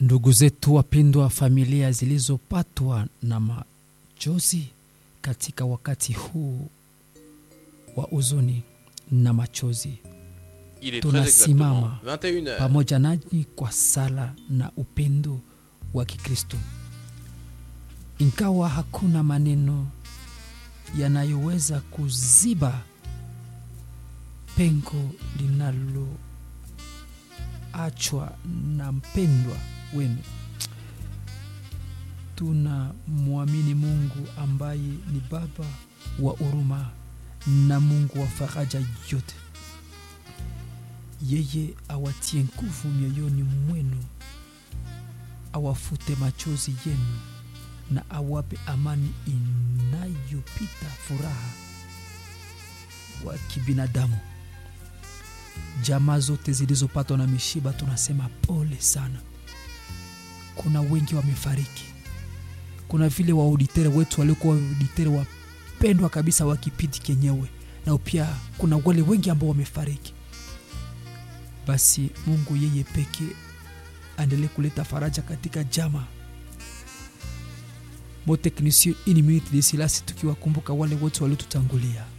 Ndugu zetu wapendwa, familia zilizopatwa na machozi katika wakati huu wa huzuni na machozi, Il est très tunasimama exactement 21h. pamoja nanyi kwa sala na upendo wa Kikristo, ingawa hakuna maneno yanayoweza kuziba pengo linaloachwa na mpendwa wenu. Tunamwamini Mungu ambaye ni Baba wa huruma na Mungu wa faraja yote yeye awatie nguvu mioyoni mwenu, awafute machozi yenu na awape amani inayopita furaha wa kibinadamu. Jamaa zote zilizopatwa na mishiba tunasema pole sana. Kuna wengi wamefariki, kuna vile waauditere wetu waliokuwa waauditere wapendwa kabisa wa kipindi kenyewe, na pia kuna wale wengi ambao wamefariki basi Mungu yeye peke aendelee kuleta faraja katika jama moteknisio ini minute de silasi, tukiwakumbuka wale wote waliotutangulia.